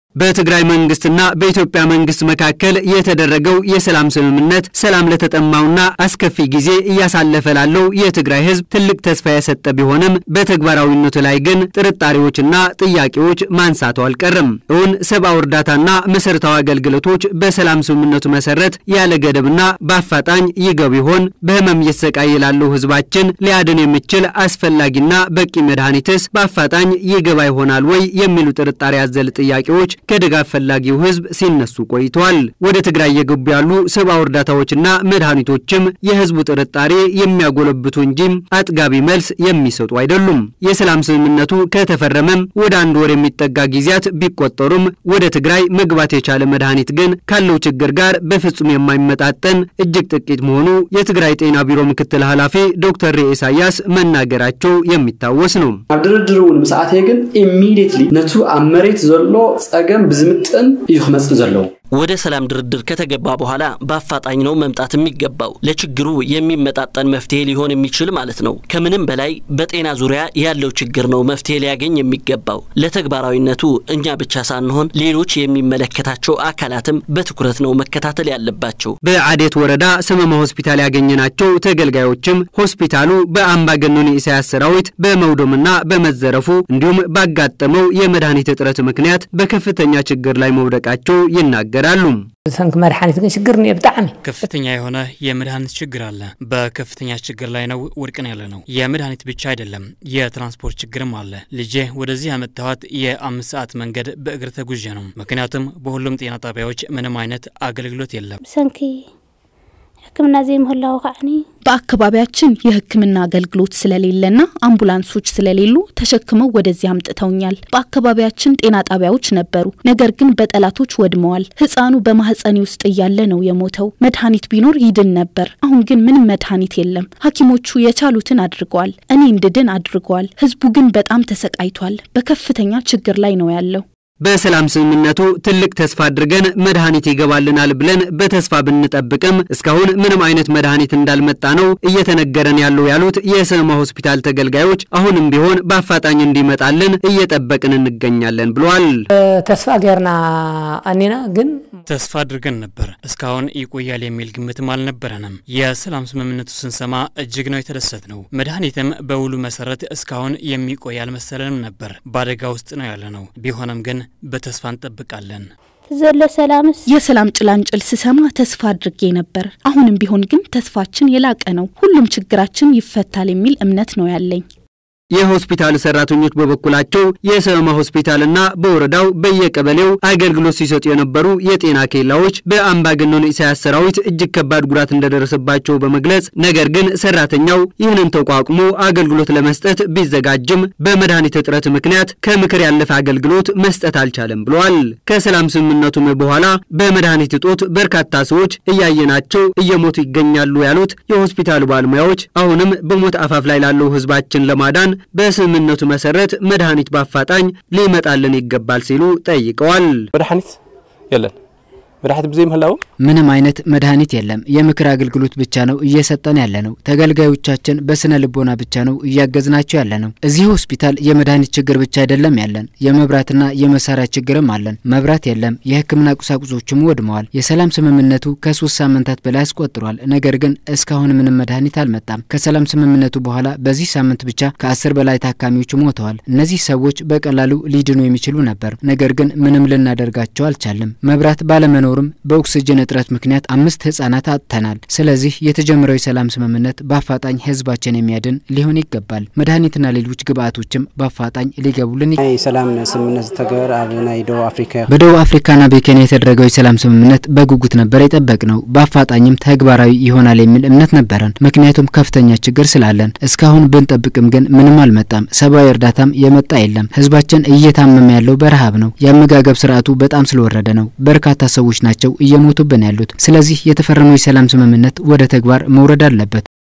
በትግራይ መንግስትና በኢትዮጵያ መንግስት መካከል የተደረገው የሰላም ስምምነት ሰላም ለተጠማውና አስከፊ ጊዜ እያሳለፈ ላለው የትግራይ ሕዝብ ትልቅ ተስፋ የሰጠ ቢሆንም በተግባራዊነቱ ላይ ግን ጥርጣሬዎችና ጥያቄዎች ማንሳቱ አልቀርም። እውን ሰብአዊ እርዳታና መሰረታዊ አገልግሎቶች በሰላም ስምምነቱ መሰረት ያለ ገደብና በአፋጣኝ ይገቡ ይሆን? በህመም እየተሰቃየ ላለው ሕዝባችን ሊያድን የሚችል አስፈላጊና በቂ መድኃኒትስ በአፋጣኝ ይገባ ይሆናል ወይ? የሚሉ ጥርጣሬ ያዘል ጥያቄዎች ከድጋፍ ፈላጊው ህዝብ ሲነሱ ቆይተዋል። ወደ ትግራይ እየገቡ ያሉ ሰብአዊ እርዳታዎችና መድኃኒቶችም የህዝቡ ጥርጣሬ የሚያጎለብቱ እንጂ አጥጋቢ መልስ የሚሰጡ አይደሉም። የሰላም ስምምነቱ ከተፈረመም ወደ አንድ ወር የሚጠጋ ጊዜያት ቢቆጠሩም ወደ ትግራይ መግባት የቻለ መድኃኒት ግን ካለው ችግር ጋር በፍጹም የማይመጣጠን እጅግ ጥቂት መሆኑ የትግራይ ጤና ቢሮ ምክትል ኃላፊ ዶክተር ሬ ኢሳያስ መናገራቸው የሚታወስ ነው። ኣብ ድርድር እውን ምስ ኣተየ ግን ኢሚድየትሊ ነቱ ኣብ መሬት ዘሎ ፀገም ብዝምጥን እዩ ክመፅእ ዘለዎ ወደ ሰላም ድርድር ከተገባ በኋላ በአፋጣኝ ነው መምጣት የሚገባው። ለችግሩ የሚመጣጠን መፍትሄ ሊሆን የሚችል ማለት ነው። ከምንም በላይ በጤና ዙሪያ ያለው ችግር ነው መፍትሄ ሊያገኝ የሚገባው። ለተግባራዊነቱ እኛ ብቻ ሳንሆን ሌሎች የሚመለከታቸው አካላትም በትኩረት ነው መከታተል ያለባቸው። በአዴት ወረዳ ሰመማ ሆስፒታል ያገኘናቸው ተገልጋዮችም ሆስፒታሉ በአምባገነኑ ኢሳያስ ሰራዊት በመውደምና በመዘረፉ እንዲሁም ባጋጠመው የመድኃኒት እጥረት ምክንያት በከፍተኛ ችግር ላይ መውደቃቸው ይናገራል ይናገራሉ። ሰንክ መድኃኒት ግን ችግር ነው ብጣዕሚ ከፍተኛ የሆነ የመድኃኒት ችግር አለ። በከፍተኛ ችግር ላይ ነው ውድቅን ያለ ነው። የመድኃኒት ብቻ አይደለም የትራንስፖርት ችግርም አለ። ልጄ ወደዚህ ያመጣኋት የአምስት ሰዓት መንገድ በእግር ተጉዤ ነው። ምክንያቱም በሁሉም ጤና ጣቢያዎች ምንም አይነት አገልግሎት የለም። ሰንኪ ሕክምና ዘይምህላው ከዓኒ በአካባቢያችን የሕክምና አገልግሎት ስለሌለና አምቡላንሶች ስለሌሉ ተሸክመው ወደዚህ አምጥተውኛል። በአካባቢያችን ጤና ጣቢያዎች ነበሩ፣ ነገር ግን በጠላቶች ወድመዋል። ሕፃኑ በማህፀኔ ውስጥ እያለ ነው የሞተው። መድኃኒት ቢኖር ይድን ነበር። አሁን ግን ምንም መድኃኒት የለም። ሐኪሞቹ የቻሉትን አድርገዋል፣ እኔ እንድድን አድርገዋል። ህዝቡ ግን በጣም ተሰቃይቷል። በከፍተኛ ችግር ላይ ነው ያለው። በሰላም ስምምነቱ ትልቅ ተስፋ አድርገን መድኃኒት ይገባልናል ብለን በተስፋ ብንጠብቅም እስካሁን ምንም አይነት መድኃኒት እንዳልመጣ ነው እየተነገረን ያለው ያሉት የሰማ ሆስፒታል ተገልጋዮች አሁንም ቢሆን በአፋጣኝ እንዲመጣልን እየጠበቅን እንገኛለን ብለዋል። ተስፋ ገርና አኔና ግን ተስፋ አድርገን ነበር። እስካሁን ይቆያል የሚል ግምትም አልነበረንም። የሰላም ስምምነቱ ስንሰማ እጅግ ነው የተደሰት ነው። መድኃኒትም በውሉ መሰረት እስካሁን የሚቆይ አልመሰለንም ነበር። በአደጋ ውስጥ ነው ያለ ነው። ቢሆንም ግን በተስፋ እንጠብቃለን። ዘሎ ሰላምስ የሰላም ጭላንጭል ስሰማ ተስፋ አድርጌ ነበር። አሁንም ቢሆን ግን ተስፋችን የላቀ ነው። ሁሉም ችግራችን ይፈታል የሚል እምነት ነው ያለኝ። የሆስፒታል ሰራተኞች በበኩላቸው የሰማ ሆስፒታልና በወረዳው በየቀበሌው አገልግሎት ሲሰጡ የነበሩ የጤና ኬላዎች በአምባገነኑ ኢሳያስ ሰራዊት እጅግ ከባድ ጉዳት እንደደረሰባቸው በመግለጽ ነገር ግን ሰራተኛው ይህንን ተቋቁሞ አገልግሎት ለመስጠት ቢዘጋጅም በመድኃኒት እጥረት ምክንያት ከምክር ያለፈ አገልግሎት መስጠት አልቻለም ብለዋል። ከሰላም ስምምነቱም በኋላ በመድኃኒት እጦት በርካታ ሰዎች እያየናቸው እየሞቱ ይገኛሉ ያሉት የሆስፒታሉ ባለሙያዎች አሁንም በሞት አፋፍ ላይ ላለው ህዝባችን ለማዳን በስምምነቱ መሰረት መድኃኒት በአፋጣኝ ሊመጣልን ይገባል ሲሉ ጠይቀዋል። መድኃኒት የለን መድኃኒት ብዘይ ምህላው ምንም አይነት መድኃኒት የለም። የምክር አገልግሎት ብቻ ነው እየሰጠን ያለ ነው። ተገልጋዮቻችን በስነ ልቦና ብቻ ነው እያገዝናቸው ያለ ነው። እዚህ ሆስፒታል የመድኃኒት ችግር ብቻ አይደለም ያለን፣ የመብራትና የመሳሪያ ችግርም አለን። መብራት የለም፣ የሕክምና ቁሳቁሶችም ወድመዋል። የሰላም ስምምነቱ ከሶስት ሳምንታት በላይ አስቆጥሯል። ነገር ግን እስካሁን ምንም መድኃኒት አልመጣም። ከሰላም ስምምነቱ በኋላ በዚህ ሳምንት ብቻ ከአስር በላይ ታካሚዎች ሞተዋል። እነዚህ ሰዎች በቀላሉ ሊድኑ የሚችሉ ነበር፣ ነገር ግን ምንም ልናደርጋቸው አልቻልም። መብራት ባለመኖ ቢኖርም በኦክስጅን እጥረት ምክንያት አምስት ህጻናት አጥተናል። ስለዚህ የተጀመረው የሰላም ስምምነት በአፋጣኝ ህዝባችን የሚያድን ሊሆን ይገባል። መድኃኒትና ሌሎች ግብአቶችም በአፋጣኝ ሊገቡልን ናይ ሰላም ስምምነት ዝተገበረ ኣብ ናይ ደቡብ አፍሪካ በደቡብ አፍሪካና በኬንያ የተደረገው የሰላም ስምምነት በጉጉት ነበር የጠበቅ ነው። በአፋጣኝም ተግባራዊ ይሆናል የሚል እምነት ነበረን፣ ምክንያቱም ከፍተኛ ችግር ስላለን። እስካሁን ብንጠብቅም ግን ምንም አልመጣም። ሰብአዊ እርዳታም የመጣ የለም። ህዝባችን እየታመመ ያለው በረሃብ ነው። የአመጋገብ ስርዓቱ በጣም ስለወረደ ነው። በርካታ ሰዎች ናቸው እየሞቱብን ያሉት። ስለዚህ የተፈረመው የሰላም ስምምነት ወደ ተግባር መውረድ አለበት።